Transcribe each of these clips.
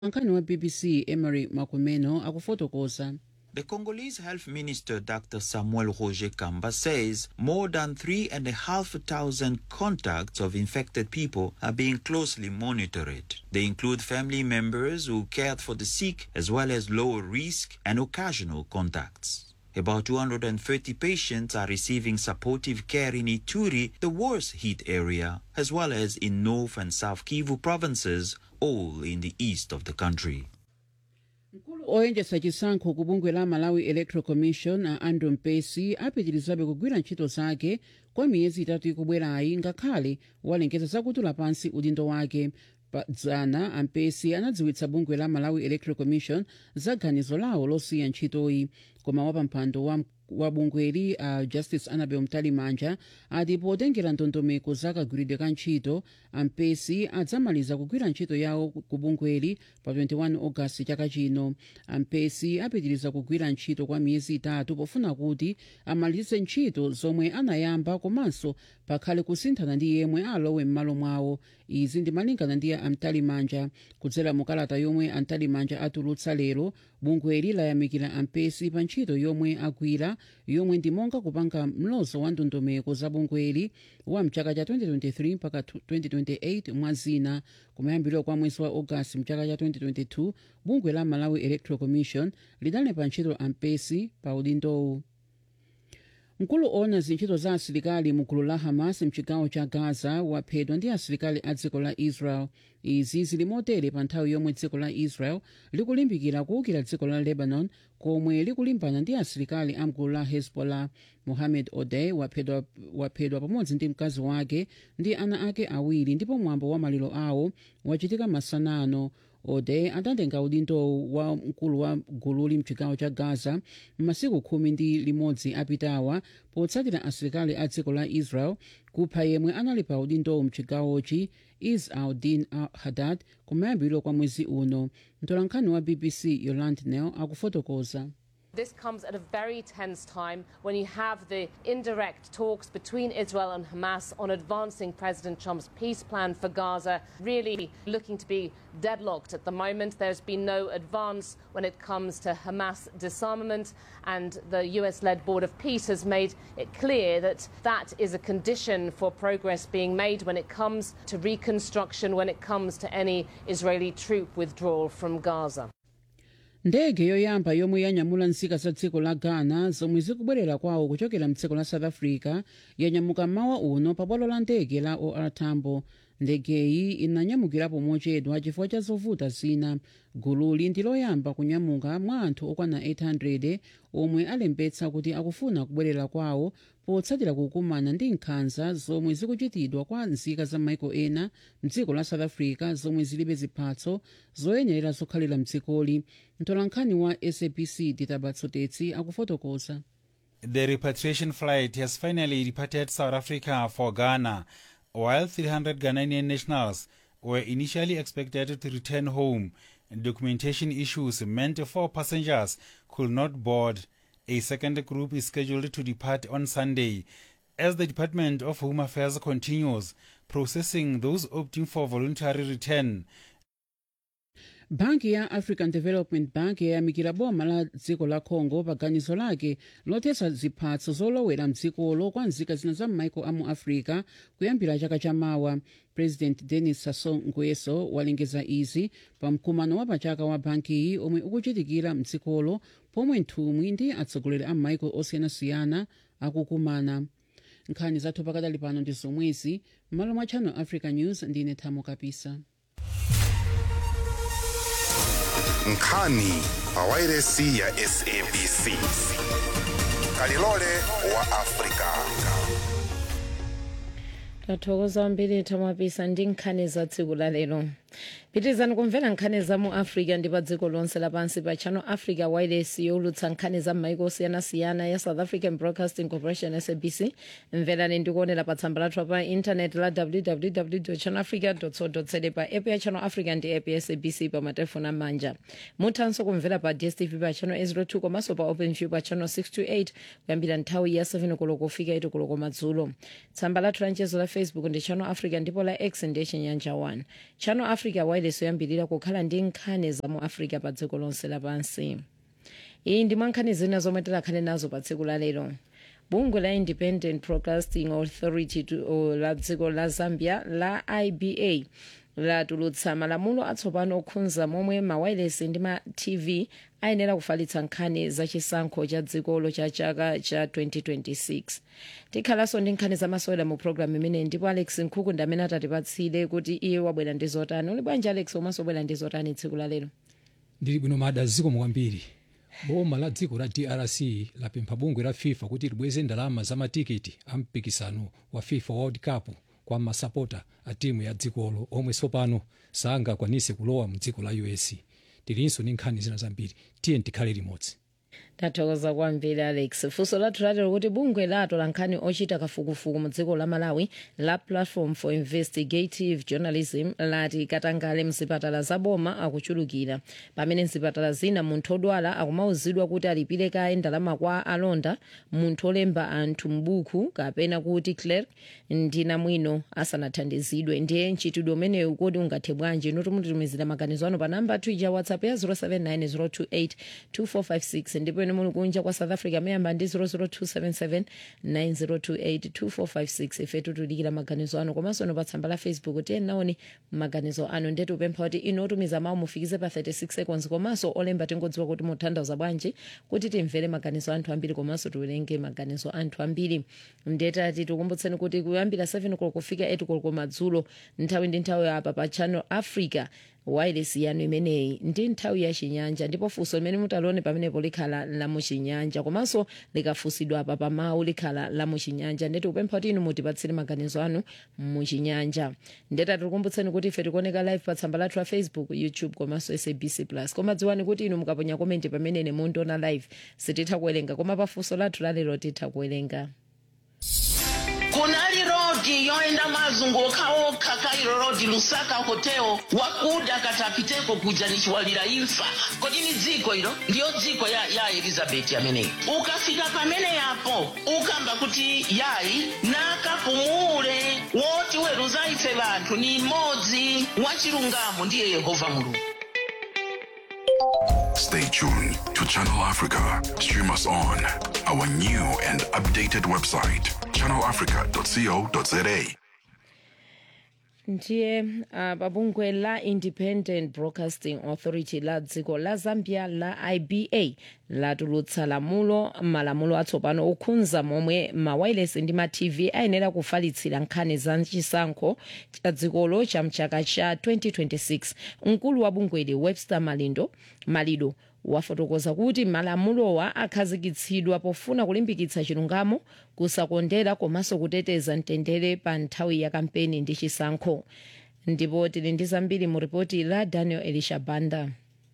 nkhani wa bbc emery makumeno akufotokoza The Congolese Health Minister Dr. Samuel Roger Kamba says more than 3,500 contacts of infected people are being closely monitored. They include family members who cared for the sick as well as low risk and occasional contacts. About 230 patients are receiving supportive care in Ituri, the worst hit area, as well as in North and South Kivu provinces, all in the east of the country. mkulu oyendetsa chisankho ku bungwe la malawi electoral commission a andrew mpesi apitirizabe kugwira ntchito zake kwa miyezi itatu ikubwerayi ngakhale walengeza zakutula pansi udindo wake pa dzana ampesi anadziwitsa bungwe la malawi electoral commission za ganizo lawo losiya ntchitoyi koma wapampando wa wa bungweli a uh, justice annabel mtalimanja ati potengera ndondomeko za kagwiridwe ka ntchito ampesi adzamaliza kugwira ntchito yawo ku bungweli pa 21 ogasiti chaka chino ampesi apitiriza kugwira ntchito kwa miyezi itatu pofuna kuti amalize ntchito zomwe anayamba komanso pakhale kusinthana ndi yemwe alowe m'malo mwawo izi ndimalingana ndi amtalimanja kudzera mukalata yomwe amtalimanja atulutsa lero bungweli layamikira ampesi pa ntchito yomwe agwira yomwe ndi monga kupanga mlozo wa ndondomeko za bungweli wa mchaka cha 2023 mpaka 2028 mwa zina kumayambiriro kwa mwezi wa ogasiti mchaka cha 2022 bungwe la malawi electoral commission lidalepa ntchito ampesi pa udindowu mkulu ona zintchito za asilikali mu gulu la hamas mchigawo cha gaza waphedwa ndi asilikali a dziko la israel izi zili motere pa nthawi yomwe dziko la israel likulimbikira kuwukira dziko la lebanon komwe likulimbana ndi asilikali a mgulu la hezbollah mohamed odey waphedwa, waphedwa pamodzi ndi mkazi wake ndi ana ake awiri ndipo mwambo wa maliro awo wachitika masanano odey adatenga udindo wa mkulu wa gululi mchigawo cha gaza m'masiku khumi ndi limodzi apitawa potsatira asilikali a dziko la israel kupha yemwe anali pa udindowu mchigawochi is aldin hadad kumayambiriro kwa mwezi uno mtolankhani wa bbc yoland nel akufotokoza This comes at a very tense time when you have the indirect talks between Israel and Hamas on advancing President Trump's peace plan for Gaza, really looking to be deadlocked at the moment. There's been no advance when it comes to Hamas disarmament, and the US led Board of Peace has made it clear that that is a condition for progress being made when it comes to reconstruction, when it comes to any Israeli troop withdrawal from Gaza. ndege yoyamba yomwe yanyamula nzika za dziko la ghana zomwe zikubwerera kwawo kuchokera mdziko la south africa yanyamuka mmawa uno pa bwalo la ndege la or tambo ndegeyi inanyamukirapo mochedwa chifukwa cha zovuta zina gululi ndi loyamba kunyamuka mwa anthu okwana 800 omwe alembetsa kuti akufuna kubwerera kwawo potsatira kukumana ndi nkhanza zomwe zikuchitidwa kwa nzika za maiko ena mdziko la south africa zomwe zilibe ziphatso zoyenerera zokhalira mdzikoli mtolankhani wa sabc ditabatsotetsi akufotokoza The repatriation flight has finally departed South Africa for Ghana, while 300 Ghanaian nationals were initially expected to return home. Documentation issues meant four passengers could not board. A second group is scheduled to depart on Sunday. As the Department of Home Affairs continues processing those opting for voluntary return, banki ya african development bank yayamikira boma la dziko la congo pa ganizo lake lothetsa ziphatso zolowera mdzikolo kwa nzika zina za m'maiko a mu africa kuyambira chaka chamawa president denis sassou nguesso walengeza izi pa mkumano wa pachaka wa bankiyi omwe ukuchitikira mdzikolo pomwe nthumwi ndi atsogoleri a m'maiko osiyanasiyana akukumana nkhani zathu pakadali pano ndi zomwezi m'malo mwa channel africa news ndine thamo kapisa nkhani pawairesi ya sabc kalilole wa afrika tathokoza kwambiri tamapisa ndi nkhani za tsiku la lero pitirizani kumvera nkhani za mu africa ndi pa dziko lonse lapansi pa channel africa wireless yowulutsa nkhani za m'maiko osiyanasiyana ya south african broadcasting corporation sabc mverani ndikuonera pa tsamba lathu pa intaneti la www channelafrica co za pa app ya channel africa ndi app ya sabc pa matelefoni amanja muthanso kumvera pa dstv pa channel 02 komanso pa openview pa channel 628 kuyambira nthawi ya 7 koloko kufika 8 koloko madzulo tsamba lathu la mchezo la facebook ndi channel africa ndipo la x ndi chinyanja 1 channel africa wireless wailesi yoyambirira kukhala ndi nkhani za mu africa pa dziko lonse lapansi iyi ndi mwa nkhani zina zomwe tikhale nazo pa tsiku la lero bungwe la independent broadcasting authority to- o, la dziko la zambia la iba latulutsa malamulo atsopano okhudza momwe mawayilesi ndi ma tv ayenera kufalitsa nkhani za chisankho cha dzikolo cha chaka cha 2026 tikhalanso ndi nkhani zamasewera mu programu imeneyi ndipo alex nkhuku ndi amene atatipatsire kuti iye wabwera ndi zotani uli bwanji alex omanso wabwera ndi zotani tsiku la lero ndili bwino mada zikomo kwambiri boma la dziko la drc lapempha bungwe la fifa kuti libweze ndalama za matikiti a mpikisano wa fifa world cup kwa masapota a timu ya dzikolo omwe tsopano sangakwanise kulowa mu dziko la us tilinso ndi nkhani zina zambiri tiye tikhale limodzi tathokoza kwambiri alex funso lathu latero kuti bungwe latola nkhani ochita kafukufuku mu dziko la malawi la platform for investigative journalism lati katangale mzipatala za boma akuchulukira pamene mzipatala zina munthu odwala akumauzidwa kuti alipire kaye ndalama kwa alonda munthu olemba anthu mbuku kapena kuti clerk ndi namwino asanathandizidwe ndiye mchitidwe umenewu kodi ungathe bwanji inu mutitumizira maganizo anu pa namba twitter whatsapp ya 079 028 ndipo ine muli kunja kwa south africa mayamba ndi 00277 9028 2456 ife tutudikira maganizo anu komanso ino pa tsamba la facebook tiye naoni maganizo anu ndetu upempha kuti inu otumiza mawu mufikize pa 36 seconds komanso olemba tingodziwa kuti mutanthauza bwanji kuti timvere maganizo anthu ambiri komanso tiwerenge maganizo anthu ambiri ndetati tikumbutseni kuti kuyambira 7 koloko kufika 8 koloko madzulo nthawi ndi nthawi apa pa channel africa wireless yanu imeneyi ndi nthawi ya chinyanja ndipo funso limene mutalione pamenepo likhala la muchinyanja komanso likafunsidwa apa pamawu likhala la muchinyanja ndeti kupempha kuti inu mutipatsire maganizo anu muchinyanja ndeta tikukumbutseni kuti ife tikuoneka live pa tsamba lathu la facebook youtube komanso sabc plus koma dziwani kuti inu mukaponya komenti pamenene mundiona live sititha kuwerenga koma pa funso lathu lalero titha kuwerenga kunali rodi yoenda mazunguka okha kairo rodi lusaka hoteo wakuda katapiteko kuja nichiwalira imfa kodi ni dziko ilo ndiyo dziko ya, ya elizabeti ameneyi ukafika pamene yapo ukamba kuti yayi nakapumule woti weruza ife vanthu ni mmodzi wachilungamo ndiye yehova mulungu Stay tuned to Channel Africa. Stream us on our new and updated website, channelafrica.co.za. ndiye uh, pabungwe la independent broadcasting authority la dziko la zambia la iba latulutsa lamulo malamulo atsopano okhudza momwe mawayilesi ndi ma tv ayenera kufalitsira nkhani za chisankho cha dzikolo cha mchaka cha 2026 mkulu wa bungweli webster malindo malido wafotokoza kuti malamulowa akhazikitsidwa pofuna kulimbikitsa chilungamo kusakondera komanso kuteteza mtendere pa nthawi ya kampeni ndi chisankho ndipo tili ndi zambiri mu ripoti la daniel elisha banda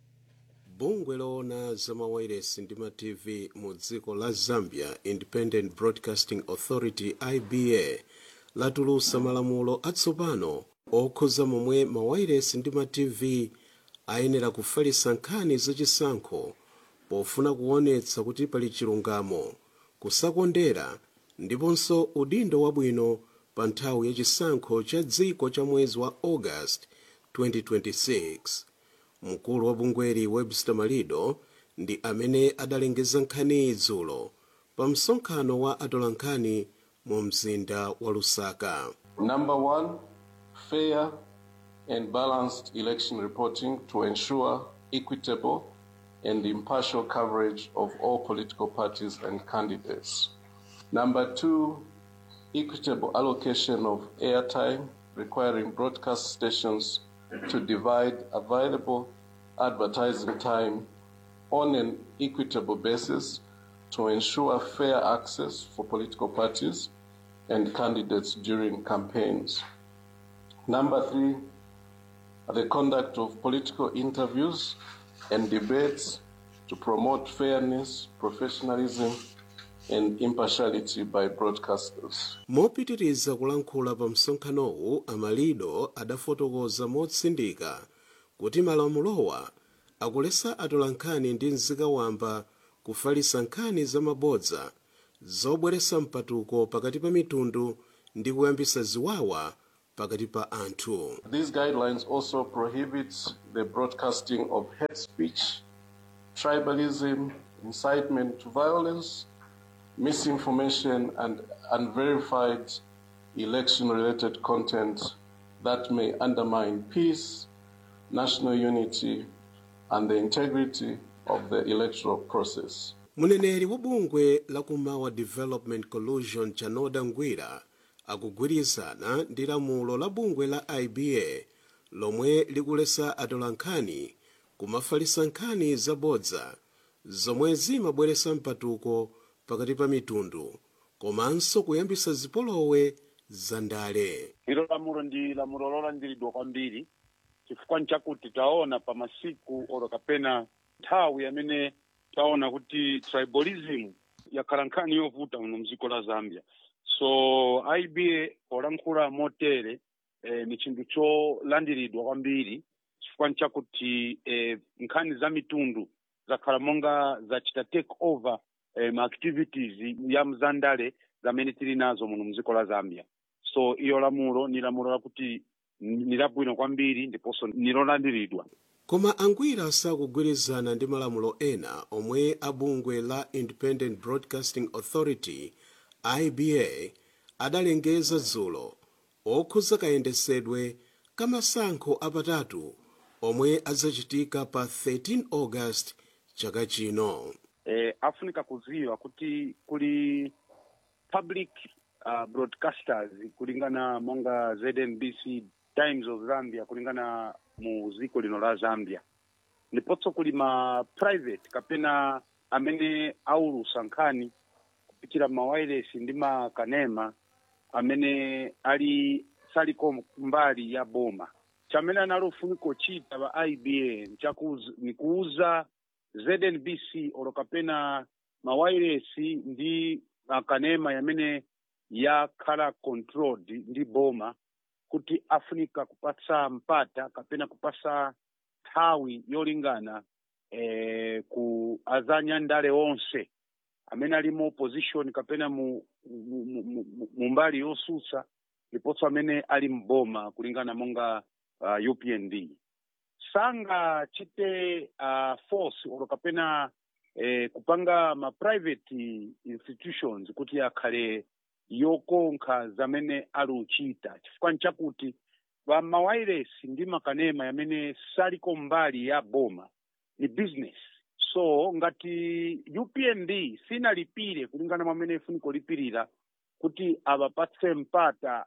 bungwe loona za mawayilesi ndi ma tv mu dziko la zambia independent broadcasting authority iba latulutsa malamulo atsopano okhudza momwe mawayilesi ndi ma tv ayenera kufalitsa nkhani zachisankho pofuna kuonetsa kuti pali chilungamo kusakondera ndiponso udindo wabwino pa nthawi ya chisankho cha dziko cha mwezi wa august 2026 mkulu wa bungweli webster malido ndi amene adalengeza nkhani idzulo pa msonkhano wa atolankhani mu mzinda wa lusaka Number one, fair and balanced election reporting to ensure equitable and impartial coverage of all political parties and candidates. Number two, equitable allocation of airtime requiring broadcast stations to divide available advertising time on an equitable basis to ensure fair access for political parties and candidates during campaigns. Number three, the conduct of political interviews and debates to promote fairness, professionalism, and impartiality by broadcasters. mopitiriza kulankhula pa msonkhanowu amalido adafotokoza motsindika kuti malamulowa akulesa atolankhani ndi nzika wamba kufalitsa nkhani zamabodza zobweretsa mpatuko pakati pa mitundu ndi kuyambitsa ziwawa pakati pa anthu These guidelines also prohibit the broadcasting of hate speech, tribalism, incitement to violence, misinformation, and unverified election related content that may undermine peace, national unity, and the integrity of the electoral process. muneneri wa bungwe la kumawa development collusion chanoda ngwira akugwirizana ndi lamulo la bungwe la iba lomwe likulesa atolankhani kumafalisa nkhani zabodza zomwe zimabweresa mpatuko pakati pa mitundu komanso kuyambisa zipolowe za ndale ilo lamulo ndi lamulo lolandiridwa kwambiri chifukwa nchakuti taona pa masiku oro kapena nthawi amene taona kuti tribalism yakhala nkhani yovuta muno mdziko la zambia so iba polankhula motere eh, ni chinthu cholandiridwa kwambiri chifukwa nchakuti eh, nkhani za mitundu zakhala monga zachita take over eh, ma activities ya mzandale zamene tili nazo muno mdziko la zambia so iyo lamulo ni lamulo lakuti ni labwino kwambiri ndiponso ni lolandiridwa koma angwira sakugwirizana ndi malamulo ena omwe abungwe la independent broadcasting authority iba adalengeza dzulo okhuza kayendesedwe kamasankho apatatu omwe adzachitika pa 13 august chaka chino eh, afunika kuziwa kuti kuli public uh, broadcasters kulingana monga znbc times of zambia kulingana mu ziko lino la zambia ndiponso kuli ma private kapena amene aulusa nkhani kupitira mawireless ndi makanema amene ali saliko mbali ya boma chamene anali ufunika uchita pa iba ni kuuza znbc olo kapena mawireless ndi makanema yamene yakhala controlled ndi boma kuti afunika kupatsa mpata kapena kupasa nthawi yolingana eh, ku azanyandale onse amene ali mu opposition kapena mu, mu, mu, mu, mu mbali yosusa ndiponso amene ali mboma kulingana monga uh, upnd sangachite uh, force olo kapena eh, kupanga ma private institutions kuti akhale yokonkha zamene ali uchita chifukwa nchakuti va mawiresi ndi makanema yamene saliko mbali ya boma ni business so ngati upnd sinalipire kulingana mwamene ifuniko lipirira kuti avapatse mpata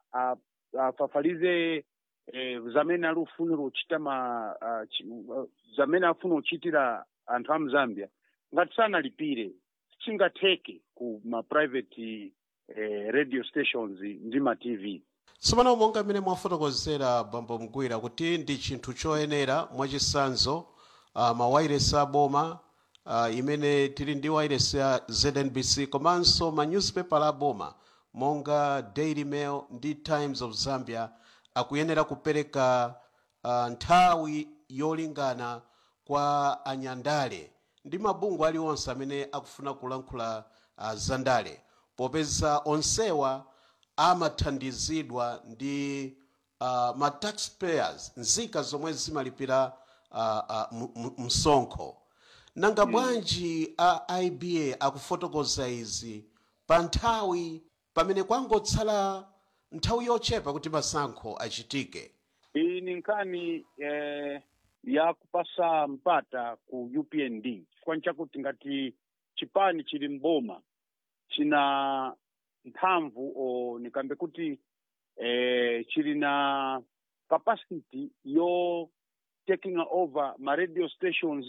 afafalize eh, zamene ali ufunira uchita ma uh, chi, uh, zamene afuna uchitira anthu a mzambia ngati sanalipire chingatheke ku ma private eh, radio stations ndi ma tv tsopano monga mmene mwafotokozera bambo mgwira kuti ndi chinthu choyenera mwachisanzo uh, mawayiresi aboma uh, imene tili ndi wayiresi ya znbc komanso ma newspaper aboma monga daily mail ndi times of zambia akuyenera kupereka uh, nthawi yolingana kwa anyandale ndi mabungwe aliwonse amene akufuna kulankhula uh, zandale popeza onsewa amathandizidwa ndi uh, ma taxpayers nzika zomwe zimalipira uh, uh, msonkho nanga bwanji a iba akufotokoza izi pa nthawi pamene kwangotsala nthawi yochepa kuti masankho achitike iyi ni nkhani eh, ya kupasa mpata ku upnd chifukwa nchakuti ngati chipani chili mboma china mphamvu o nikambe kuti eh, chili na capacity yo taking over ma radio stations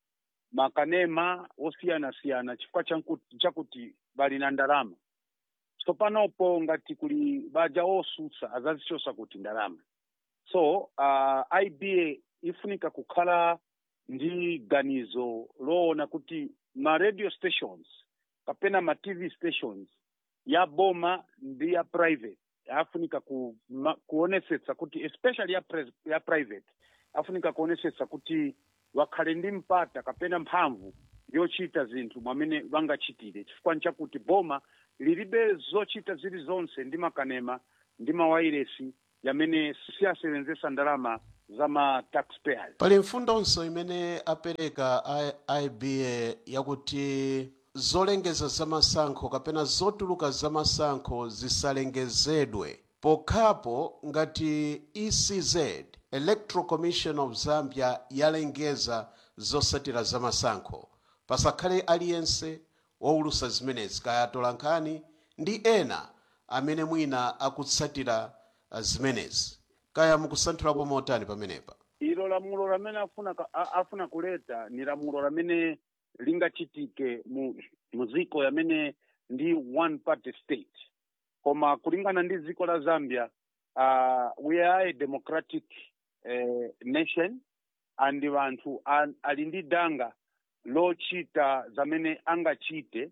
makanema osiyana-siyana chifukwa chakuti bali na ndalama tsopanopo ngati kuli baja osusa azazichosa kuti ndalama so uh, iba ifunika kukhala ndi ganizo loona kuti ma radio stations kapena ma tv stations ya boma ndi ya private afunika ku, ma, kuonesetsa kuti especially ya, pres, ya private afunika kuonesetsa kuti wakhale ndi mpata kapena mphamvu yochita zinthu mwamene vangachitire chifukwa nchakuti boma lilibe zochita zilizonse ndi makanema ndi mawayiresi yamene siyasevenzesa ndalama za ma taxpayers pali mfundonso imene apereka I- iba yakuti zolengeza zamasankho kapena zotuluka zamasankho zisalengezedwe pokhapo ngati ecz electoral commission of zambia yalengeza zosatira zamasankho pasakhale aliyense wowulusa zimenezi kaya atolankhani ndi ena amene mwina akutsatira uh, zimenezi kaya mukusanthulapo motani pamenepa ilo lamulo lamene afuna ka- a- afuna kuleta ni lamulo lamene lingachitike mu mu ziko yamene ndi one party state koma kulingana ndi ziko la zambia uh, we are a democratic uh, nation and vanthu an- ali ndi danga lochita zamene angachite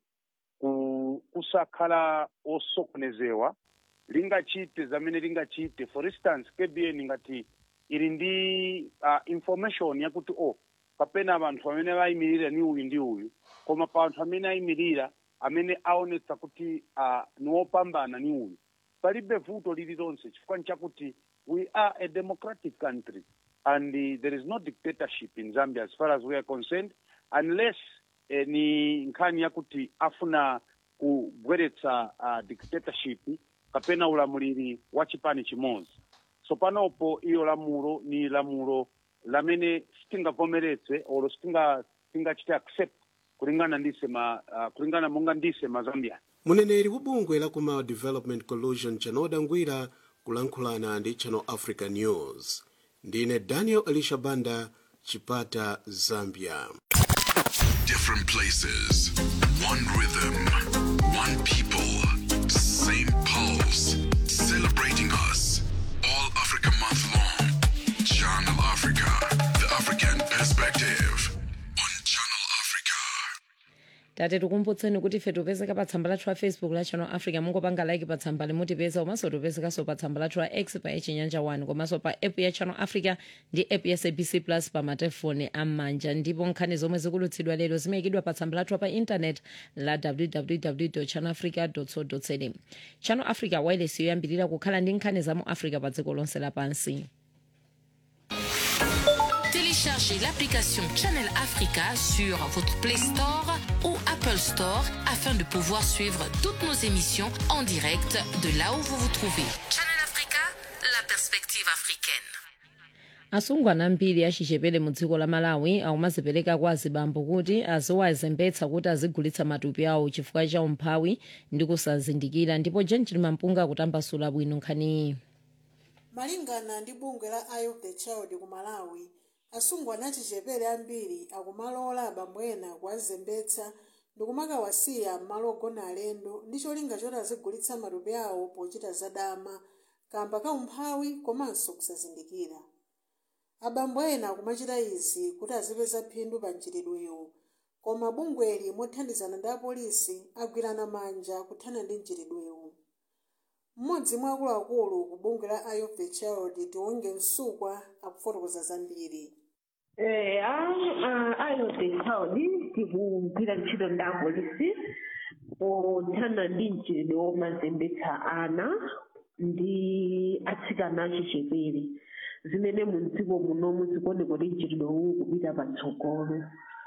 ku, kusakhala osokonezewa lingachite zamene lingachite for instance kbn ngati ili ndi uh, information yakuti oh kapena vanthu amene vayimirira ni uyu ndi uyu koma pa anthu amene ayimirira amene aonetsa kuti uh, ni wopambana ni uyu palibe vuto lililonse chifukwa chakuti we are a democratic country and uh, there is no dictatorship in zambia as far as we are concerned unless eh, ni nkhani yakuti afuna kubweretsa uh, dictatorship kapena ulamuliri wa chipani chimodzi so panopo iyo lamulo ni lamulo lamene sitingavomeretse olo sitinga tingachite accept kulingana ndise ma uh, kulingana monga ndise mazambian muneneri wa bungwe la kumao development collusion chanoda ngwira kulankhulana ndi channel africa news ndine daniel elisha banda chipata zambia Different places, one rhythm, one people, same pulse, celebrating us. All Africa month long. Channel Africa, the African perspective. tate tikumbutseni kuti ife tipezeka pa tsamba lathu la facebook la channel africa mungopanga like pa tsamba limutipeza komanso tipezekanso pa tsamba lathu la x pa chinyanja 1 komanso pa app ya channel africa ndi app ya sabc plus pa matelefoni am'manja ndipo nkhani zomwe zikulutsidwa lero zimayikidwa pa tsamba lathu pa intanet la www channel africa co za channel africa wireless yoyambirira kukhala ndi nkhani za mu africa pa dziko lonse lapansi Téléchargez l'application Channel Africa sur votre Play Store ou Apple Store afin de pouvoir suivre toutes nos émissions en direct de là où vous vous trouvez. Channel Africa, la perspective africaine. asungwana ambiri achichepere mu dziko la malawi akumazipereka kwa azibambo kuti aziwazembetsa kuti azigulitsa matupi awo chifukwa cha umphawi ndi kusazindikira ndipo jenjini mampunga akutambasula bwino nkhaniyi malingana ndi bungwe la eye of the child ku malawi asungwana achichepere ambiri akumalola abambo ena kuwazembetsa ndikumakawasiya m'malo ogona alendo ndi cholinga choti azigulitsa matupi awo pochita zadama kamba ka umphawi komanso kusazindikira abambo ena akumachita izi kuti azipeza phindu pa mchitidwewo koma bungweli mothandizana ndi apolisi agwirana manja kuthana ndi mchitidwewo mmodzi mwa akuluakulu ku bungwe la eye of the child tiwonge msukwa akufotokoza zambiri Eh, ah, ah, eye of the child tikugwira ntchito ndi apolisi pothana ndi mchitidwe womazembetsa ana ndi atsikana achichepere zimene mu dziko munomu zikuoneka kuti mchitidwe uwu kupita patsogolo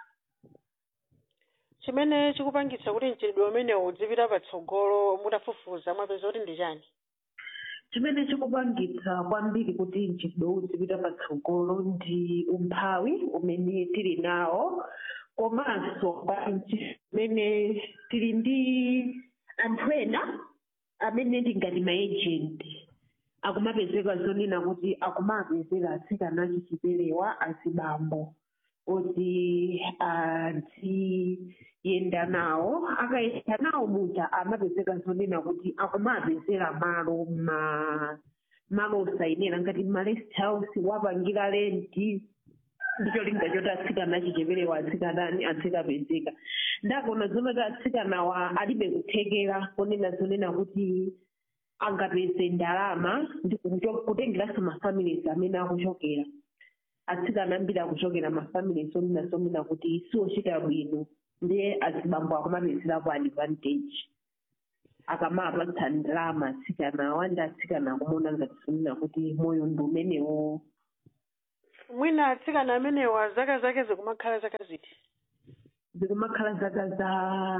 chimene chikupangitsa kuti mchitidwe umenewu udzipita patsogolo mutafufuza mwapeza kuti ndi chani chimene chikupangitsa kwambiri kuti mchitidwe uwu udzipita patsogolo ndi umphawi umene tili nawo komanso pali chimene tili ndi anthu ena amene ndingati maejenti akumapezeka zonena kuti akumapezeka atsikana achichiperewa azibambo kuti aziyenda nawo akayenda nawo muja amapezeka zonena kuti akumapezera malo ma malo osayenera ngati malest house wapangira renti ndicho linga choti atsikana achicheperewa atsikanani atsikapezeka ndakona zonoti atsikanawa alibe kuthekera konena zonena kuti angapeze ndalama ndi kucho- kutengeranso mafamilies amene akuchokera atsikana ambiri akuchokera mafamilies onena zonena kuti siwochita bwino ndiye azibambo akumapezerapo advantage akamapatsa ndalama atsikana awandi atsikana akumaona ngati sonena kuti moyo ndi umenewo mwina atsikana amenewa zaka zake zikumakhala zaka ziti zikumakhala zaka za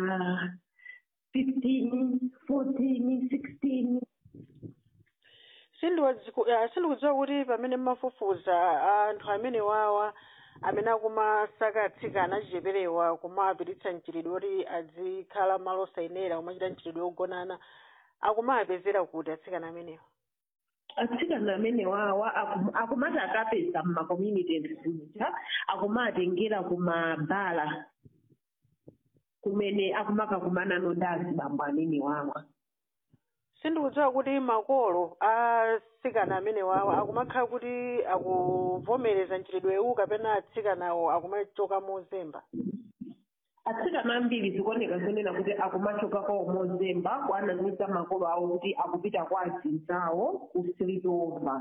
15 14 16 sindiwadziku- ah, sindikudziwa kuti pamene mmafufuza anthu amene wawa amene akumasaka atsikana achicheperewa kumapititsa mchitidwe kuti adzikhala malo osayenera kumachita mchitidwe wogonana akumapezera kuti atsikana amenewa atsikana amene wawa akum- akumati akapeza mmakommunities muja akumatengera kumabala kumene akumakakumana nondazi bambo amene wawa sindikudziwa kuti makolo atsikana amene wawa akumakhala kuti akuvomereza mchitidwewu kapena atsikanawo akumachoka mozemba atsikana ambiri zikuoneka zonena kuti akumachoka kwawo mozemba kuanamiza makolo awo kuti akupita kwa azinzawo ku sleepover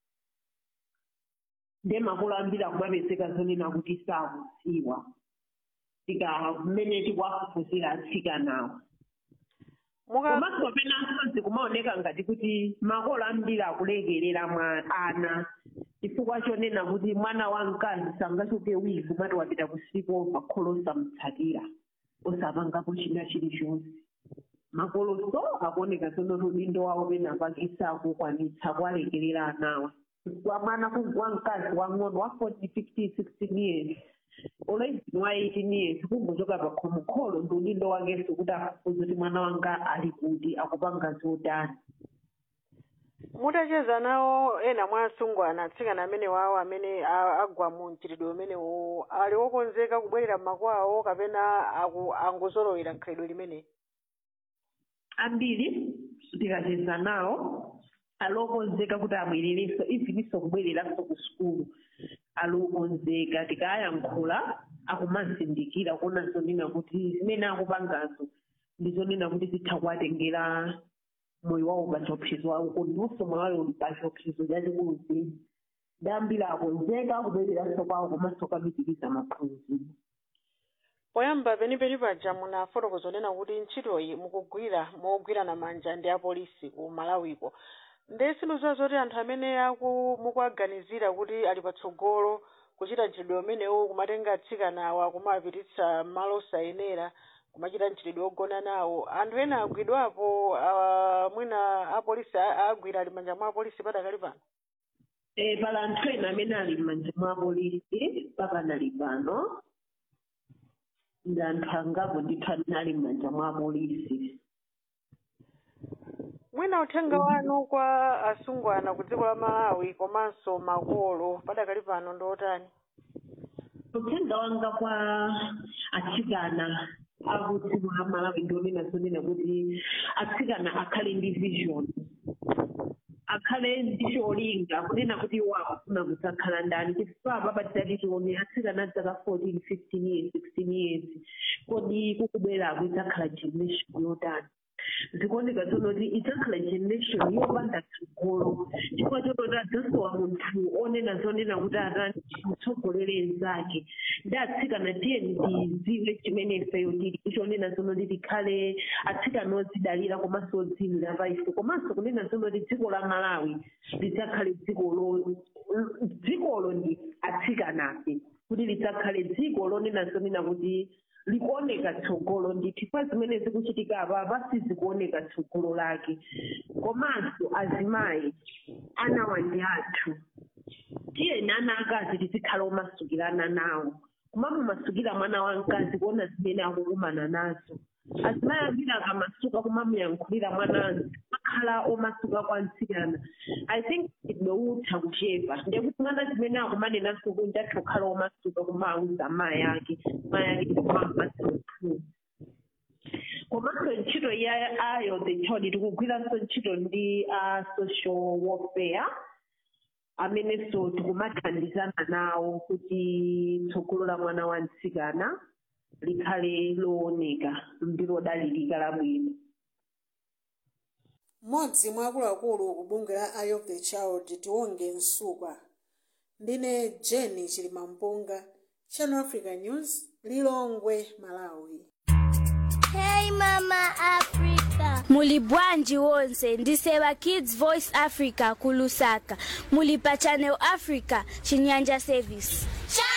nde makolo ambiri akumapezeka zonena kuti sakudziwa tika mmene tikuwafufuzira atsikanawo komanso penanso zikumaoneka ngati kuti makolo ambiri akulekerera mwa ana chifukwa chonena kuti mwana wa mkazi sangachoke wiki kumati wapita ku sleepover kholo osamutsatira osapangapo china chilichonse makoloso akuoneka zonoti udindo wawo penapakisa akukwanitsa kuwalekerera anawa chifukwa mwana wa mkazi wang'ono wa 40 50 16 years olaizi wa 18 years kungochoka pa khomo kholo ndi udindo wakenso kuti afufuze kuti mwana wanga ali kuti akupanga zotani mutacheza nawo ena mwa asungwana atsikana amene wawo amene a- agwa mu mchitidwe umenewu ali wokonzeka kubwerera m'makwawo kapena aku- angozolowera nkhalidwe limeneli ambiri tikacheza nawo alokonzeka kuti abwererenso ivinso kubwereranso ku sukulu alokonzeka tikayankhula akumazindikira kuona zonena kuti zimene akupangazo ndi zonena kuti zitha kuwatengera moyo wawo pa chiopsezo wawo kondinso moyo wawo uli pa chiopsezo chachikulu zedi dambira akonzeka kubwereranso kwawo komanso kamipiriza maphunziro poyamba penipeni paja munafotokoza zonena kuti ntchitoyi mukugwira mogwirana manja ndi apolisi ku malawiko nde sindizowa zoti anthu amene aku mukuaganizira kuti ali patsogolo kuchita mchitidwe umenewu kumatenga atsikanawa kumapititsa malo osayenera kumachita mchitidwe wogona nawo anthu ena agwidwapo ah, mwina apolisi a- agwira ali manja mwa apolisi padakali pano Eh, pala anthu ena amene ali m'manja mwa polisi pakanali pano ndi anthu angapo ndithu amene ali m'manja mwa polisi mwina uthenga wanu kwa asungwana ku dziko la malawi komanso makolo padakali pano ndi otani uthenga wanga kwa atsikana aku dziko la malawi ndionena zonena kuti atsikana akhale ndi vision akhale ndi cholinga kunena kuti iwo akufuna kudzakhala ndani chifukwa papa tidati tione atsikana adzaka 14 15 years 16 years kodi kukubwera idzakhala generation yotani zikuoneka zonoti idzakhala generation yopanda tsogolo chifukwa chototi adzasowa munthu onena zonena kuti atani mutsogolere mnzake ndi atsikana tiyeni tiziwe chimene ifeyo tili ichonena zonoti tikhale atsikana odzidalira komanso odziyimira pa ife komanso kunena zonoti dziko la malawi lidzakhale dzikolo dzikolo ndi atsikanafe kuti lidzakhale dziko lonena zonena kuti likuoneka tsogolo ndithu pa zimene zikuchitika apa sizikuoneka tsogolo lake komanso azimayi anawa ndi athu tiyeni ana akazi tizikhala omasukirana nawo kumamumasukira mwana wamkazi kuona zimene akukumana nazo azimayi ambiri akamasuka kumamuyankhulira mwanazi makhala omasuka kwa mtsikana i think idweutha kuchepa ndekuti mwana zimene akumanenaso kunja atha kukhala omasuka kumauza mayi ake mayi ake ndikumamupatsa mphungu komanso ntchito ya ayo the child tikugwiranso ntchito ndi a social warfare amenenso tikumathandizana nawo kuti tsogolo la mwana wa mtsikana likhale looneka ndi lodalirika labwino mmodzi mwa akuluakulu ku bungwe la eye of the child tiwonge msuka ndine jeni chilimampunga channel africa news lilongwe malawi Hey Mama Africa. muli bwanji wonse ndiseva kids voice africa kulusaka muli pa channel africa chinyanja service